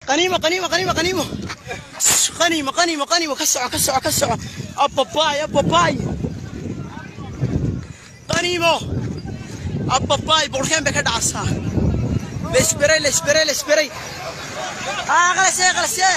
qaniimo qaniimo qaniimo qaniimo qaniimo qaniimo qaniimo ka soco ka soco ka soco ababaay ababaay qaniimo ababaay boqorkeen bay ka dhacaysaa laisberay laisberay laisberay aa qalasee qalasee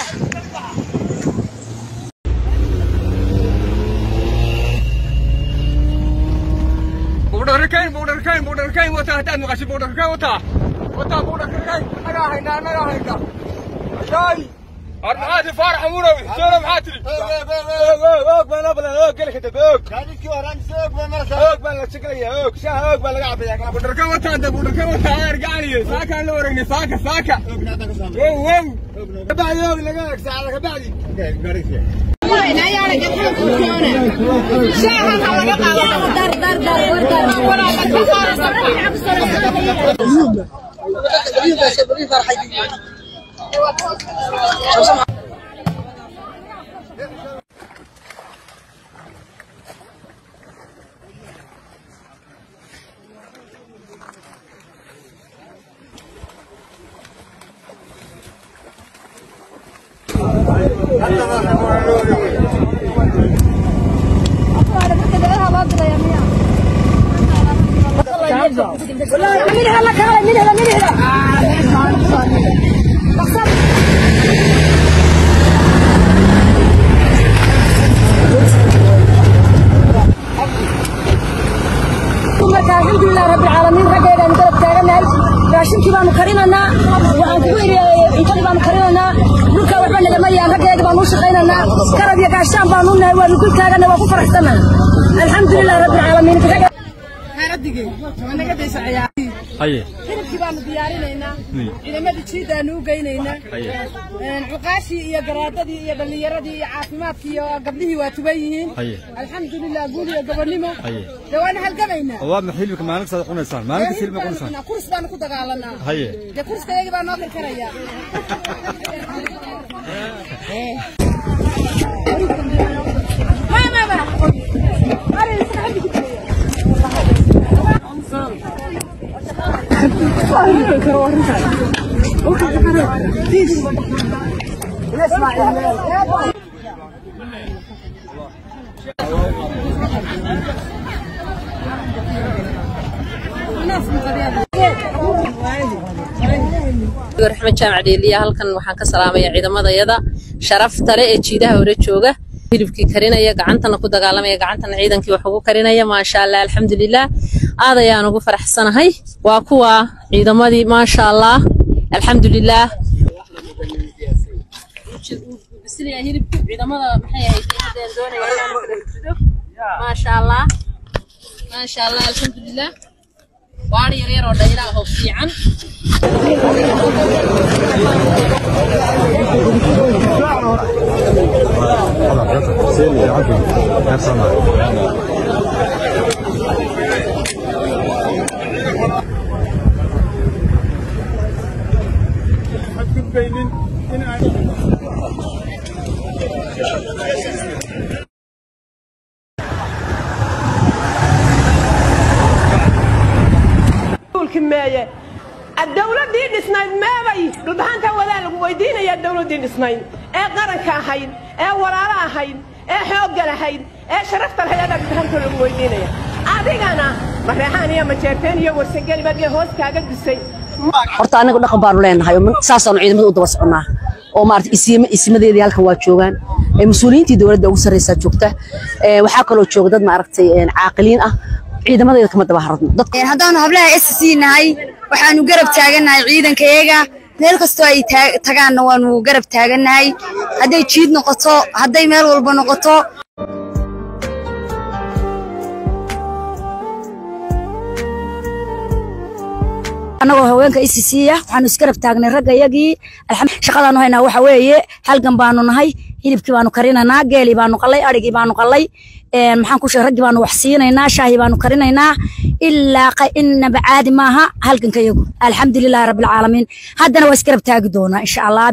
buudharkayn buudharkayn buudharkayn wata haddaad maqashay buudharkayn wata wata buudharkayn anagaa haynaa anagaa haynaa ayaay armaxaadi faarax amurowi soona maxaa tiri og baan ablan og geli kadib og og baan la shekelaya og shaha og baa laga cabaya kala buudharkayn wata hadda buudharkayn wata argacaliye saakaan la wareegnay saaka saaka wow wow kabacdi og laga eeg saacada kabacdi alxamdulilah rabbilcaalamiin raggeeda aan garab taaganahay raashinkii baanu karinaynaa waxaan kugu iri cuntadii baanu karinaynaa dhulka waxba nagama yaan raggeeda baanu u shaqaynaynaa garab iyo gaashaan baanu nahay waanu ku taagana waa ku faraxsanahay alxamdulilah rabbilcaalamiin hilibkii baanu diyaarinaynaa ciidamadii jiidaanu u geynaynaa cuqaashii iyo garaadadii iyo dhallinyaradii iyo caafimaadkii iyo gabdhihii waa tuban yihiin alxamdulilah guul iyo gobonnimo dee waana halgamaynaa waa ma xilibka maalin kasta cunaysaan maalin kasta hilibka cunaysaan kurs baanu ku dagaalanaa haye dee kurskayagii baa noo karkaraya raxmed jaamac dheeliya halkan waxaan ka salaamaya ciidamadayada sharafta leh ee jiidaha hore jooga hilibkii karinaya gacantana ku dagaalamaya gacantana ciidankii wax ugu karinaya maasha allah alxamdulilah aad ayaan ugu faraxsanahay waa kuwa ciidamadii maasha allah alxamdulilah maasha allah maasha allah alxamdulilah waana yar yar oo dhayla ah oo fiican meeye dowladii dhisnayd meebay dhulbaxanta wadaa lagu weydiinayaa dowladii dhisnayd ee qaranka ahayd ee walaalo ahayd ee xoogga lahayd ee sharafta lahayd adaa dhulbaxanta lagu weydiinaya adigana mareexaan iyo majeerteen iyo warsangeli baa hoos kaaga dusay horta anaga dhaqan baanu leenahay oo saasaanu ciidamada u daba soconaa oo maarata isiima isimadeedii halkan waa joogaan ee mas-uuliyiintii dowladda ugu sarreysaa joogta ee waxaa kaloo jooga dad maaragtay caaqiliin ah ciidamadeeda kama daba haradno dadka haddaanu hablaha SC nahay waxaanu garab taagannahay ciidankayaga meel kastoo ay tagaanna waanu garab taagannahay hadday jiid noqoto hadday meel walba noqoto annagoo haweenka ICC-ya waxaanu isgarab taagnay raggayagii shaqadaanu haynaa waxa weeye halgan baanu nahay hilibkii baanu karinaynaa geelii baanu qallay adhigii baanu qallay maxaan ku sheegay raggii baanu wax siinaynaa shaahii baanu karinaynaa ilaa inaba caadi maaha halganka iyagu alxamdulilahi rabbilcaalamiin haddana waa isgarab taagi doonaa insha allah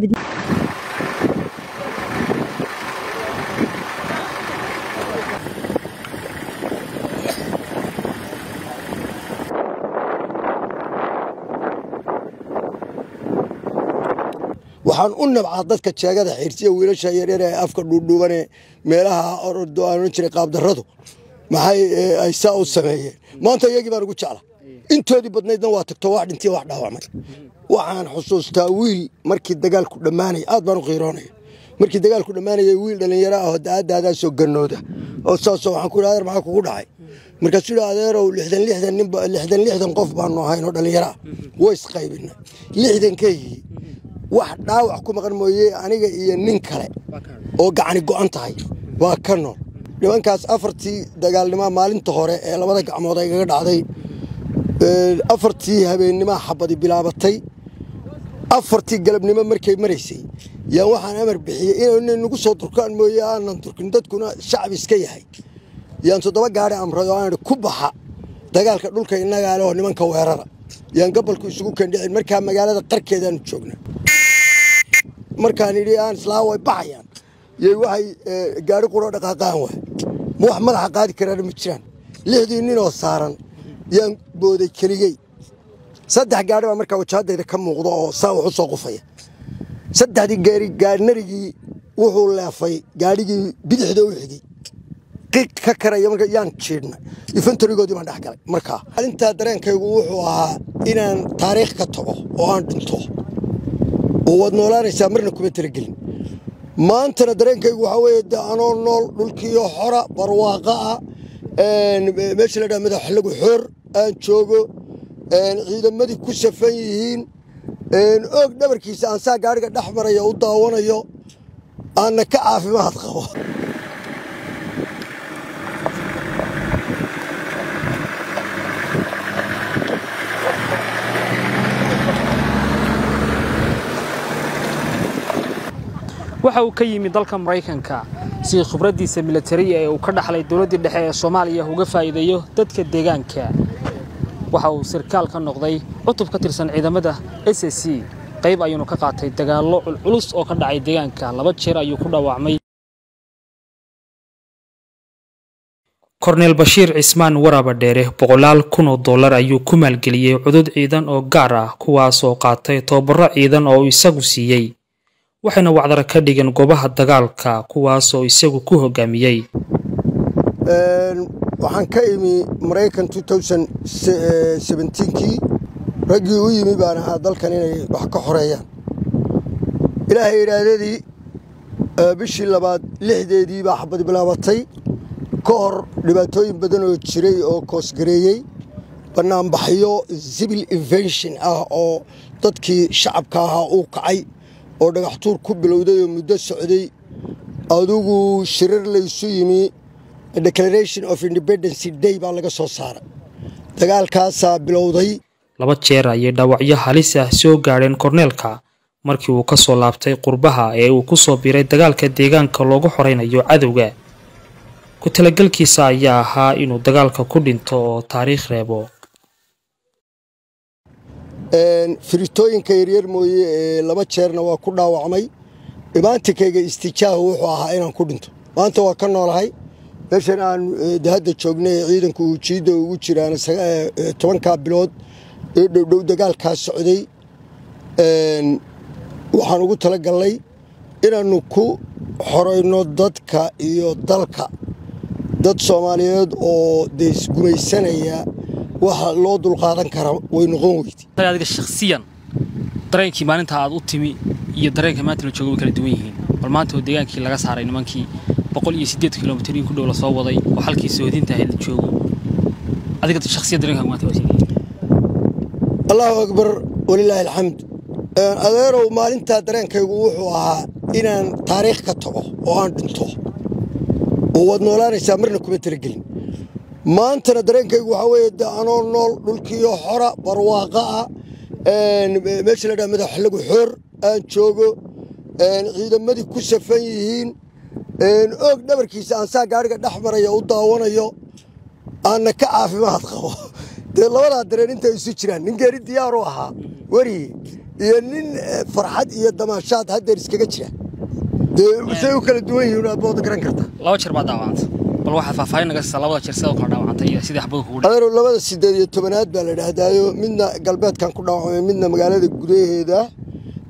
waxaan u nabcaa dadka jeegada xiirsiya wiilasha yaryar ee afka dhuudhuubane meelaha ordo aan ohan jiray qaabdarradu maxay ay saa u sameeyeen maanta iyagii baan ugu jecla intoodii badnaydna waa tagto wax dhintiy wax dhaawacmay waxaan xusuustaa wiil markii dagaalku dhammaanaya aad baan u qiiroonaya markii dagaalku dhammaanaya wiil dhallinyaro ah oo daadaadaasoo gannooda oo saasoo waxaan ku yidhi adeer maxaa kugu dhacay markaasuu yidhi adeerow lixdan lixdan nin lixdan lixdan qof baanu ahayn oo dhallinyaro ah way isqaybina lixdankeygii wax dhaawac ku maqan mooye aniga iyo nin kale oo gacani go'an tahay waa ka nool nimankaas afartii dagaalnimaa maalinta hore ee labada gacmood ay gaga dhacday afartii habeennimaa xabadi bilaabatay afartii galabnimo markay maraysay yaa waxaan amar bixiyey inay nagu soo durkaan mooye aanan durkin dadkuna shacab iska yahay yaan toddoba gaari amray oo aan ku baxa dagaalka dhulka innagaa leh oo nimanka weerara yaan gabalku isugu kendhicin markaa magaalada qarkeedaanu joogna markaan idhi aan islaa way baxayaan yay waxay gaari quroo dhaqaaqaan waay ma wax madaxa qaadi karaana ma jiraan lixdii ninoo saaran yaan booday keligey saddex gaari baa markaa wajahaddayda ka muuqda oo saa wax u soo qufaya saddexdii gaari gaarnarigii wuxuu leefay gaadhigii bidixda u xigay qiiq ka karaya marka yaan jiidhnay infantorigoodii baan dhex galay markaa maalintaa dareenkaygu wuxuu ahaa inaan taariikh ka tago oo aan dhinto oo waad noolaanaysaa marna kuma talagelin maantana dareenkaygu waxaa weeye de anoo nool dhulkiiyo xora barwaaqa ah meesha la dhaha madaxlagu xoor aan joogo ciidamadii ku safan yihiin oog dhabarkiisa aan saa gaadhiga dhex marayo u daawanayo aanna ka caafimaad qabo waxa uu ka yimi dalka maraykanka si khibraddiisa militariya ee uu ka dhaxlay dowladdii dhexe ee soomaaliya uga faa'iideeyo dadka deegaanka waxa uu sarkaal ka noqday cutub ka tirsan ciidamada s c qayb ayuunu ka qaatay dagaallo culculus oo ka dhacay deegaanka laba jeer ayuu ku dhaawacmay korneel bashiir cismaan waraba dheere boqolaal kun oo dollar ayuu ku maalgeliyey cudud ciidan oo gaar ah kuwaasoo qaatay tobabarro ciidan oo uu isagu siiyey waxayna wacdara ka dhigeen goobaha dagaalka kuwaasoo isagu ku hogaamiyey waxaan ka imi maraykan kii raggii u yimi baan ahaa dalkan inay wax ka xoreeyaan ilaahay idhaahdadii bishii labaad lixdeedii baa xabad bilaabatay ka hor dhibaatooyin badan oo jiray oo koosgareeyey bannaanbaxyo civil invention ah oo dadkii shacabka ahaa uu kacay oo dhagaxtuur ku bilowday oo muddo socday adugu shirar laysu yimi declaration of independency day baa laga soo saaray dagaalkaasaa bilowday laba jeer ayay dhaawacyo halis ah soo gaadheen korneelka markii uu ka soo laabtay qurbaha ee uu ku soo biiray dagaalka deegaanka loogu xoraynayo cadowga ku talagelkiisa ayaa ahaa inuu dagaalka ku dhinto oo taariikh reebo firitooyinka yaryar mooye ee laba jeerna waa ku dhaawacmay imaantinkayga istijaahu wuxuu ahaa inaan ku dhinto maanta waa ka noolahay meeshan aan hadda joognay ee ciidanku uu jiidda ugu jiraan tobankaa bilood ee dhowdhow dagaalkaa socday waxaan ugu tala galnay inaannu ku xorayno dadka iyo dalka dad soomaaliyeed oo dee isgumaysanaya waxa loo dulqaadan kara way noqon weyde adiga shakhsiyan dareenkii maalinta aad u timi iyo dareenka maanta la jooga way kala duwan yihiin bal maanta oo deegaankii laga saaray nimankii boqol iyo siddeed kilomitir in ku dhow lasoo waday oo halkii soodinta ahayd la joogo adiga shakhsiyad dareenkaaga maanta waa sidee allahu akbar walilaahi alxamd adeerow maalintaa dareenkaygu wuxuu ahaa inaan taariikh ka tago oo aan dhinto oo waad noolaanaysaa marna kuma talagelin maantana dareenkaygu waxaa weeye de anoo nool dhulkiiyo xora barwaaqa ah meesha la dhaha madaxlagu xoor aan joogo ciidamadii ku safan yihiin oog dhabarkiisa aan saa gaadhiga dhex marayo u daawanayo aanna ka caafimaad qabo dee labadaa dareen intay isu jiraan nin geeri diyaaru ahaa weriye iyo nin farxad iyo damaashaad haddeer iskaga jira dee say u kala duwan yihiin aad booda garan kartaa laba jeer baad dhaawacantay bal waxaad faahfaahin naga siisaa labada jeer sidoo kale dhaawacantay iyo sidii xabadu kugu adeero labada sideed iyo tobanaad baa la idhaahdaayo midna galbeedkan ku dhaawacmay midna magaalada gudaheeda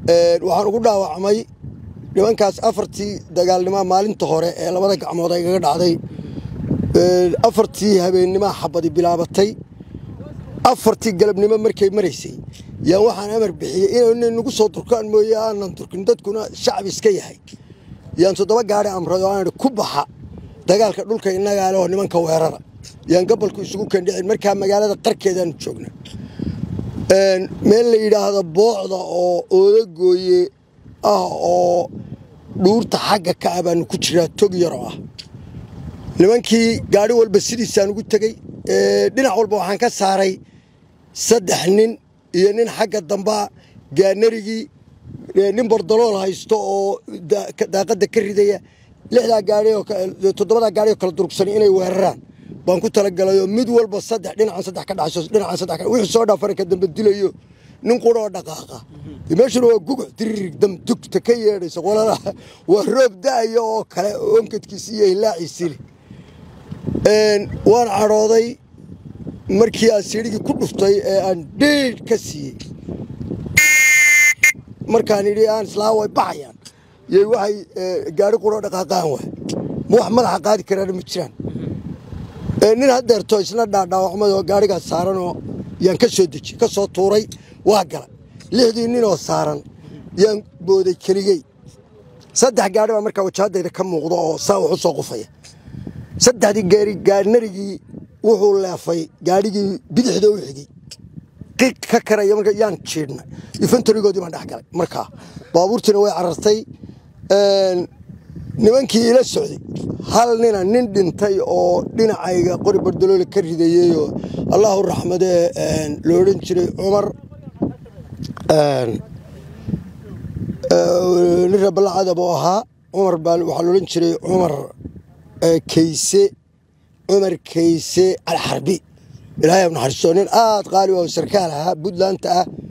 waxaan ugu dhaawacmay nimankaas afartii dagaalnimoa maalinta hore ee labada gacmood ay gaga dhacday afartii habeennimaa xabadi bilaabatay afartii galabnimo markay maraysay yaan waxaan amar bixiyey inay nagu soo durkaan mooye aanan durkin dadkuna shacbi iska yahay yaan toddoba gaari amray oo aan ku baxa dagaalka dhulka innagaa leh oo nimanka weerara yaan gabalku isugu kendhicin markaa magaalada qarkeedaanu joogna meel la yidhaahdo boocda oo oodagooye ah oo dhuurta xagga ka ah baanu ku jiraa tog yaroo ah nimankii gaari walba sidiisaan ugu tegey dhinac walba waxaan ka saaray saddex nin iyo nin xagga dambaa gaanarigii nin bordalool haysto oo daaqadda ka ridaya lixdaa gaari toddobadaa gaari oo kala durugsan inay weeraraan baan ku talagalayoo mid walba saddex dhinacan saddex ka dhacso dhinacan saddex ka wixii soo dhaafana ka dambe dilayo nin qura oo dhaqaaqa meeshuna waa guguc diririg dam dugta ka yeedhaysa qolada waa roob da'aya oo kale onkadkiisi iyo hilaaciisi leh waan cadhooday markii aan siidhigii ku dhuftay ee aan dhiidh ka siiyey markaan idhi aan islaa way baxayaan yay waxay gaari quroo dhaqaaqaan waay ma wax madaxa qaadi karaana ma jiraan nin haddeerto isna dhaadhaawacmay oo gaarigaas saaranoo yaan ka soo deji ka soo tuuray waa gala lixdii ninoo saaran yaan booday keligey saddex gaari baa markaa wajahaddayda ka muuqda oo saa wax u soo qufaya saddexdii gaari gaarnarigii wuxuu leefay gaadhigii bidixda u xigay qiiq ka karaya marka yaan jiidhnay infantarigoodii baan dhex galay markaa baabuurtiina way carartay nimankii ila socday hal nina nin dhintay oo dhinacayga qori bardaloole ka ridayeyoo allahu raxmadee lo odhan jiray cumar nin reebalacadab oo ahaa cumar baa waxaa la odhan jiray cumar kayse cumar kayse alxarbi ilaahay naxariisto nin aad qaali oo sarkaal ahaa puntlandta ah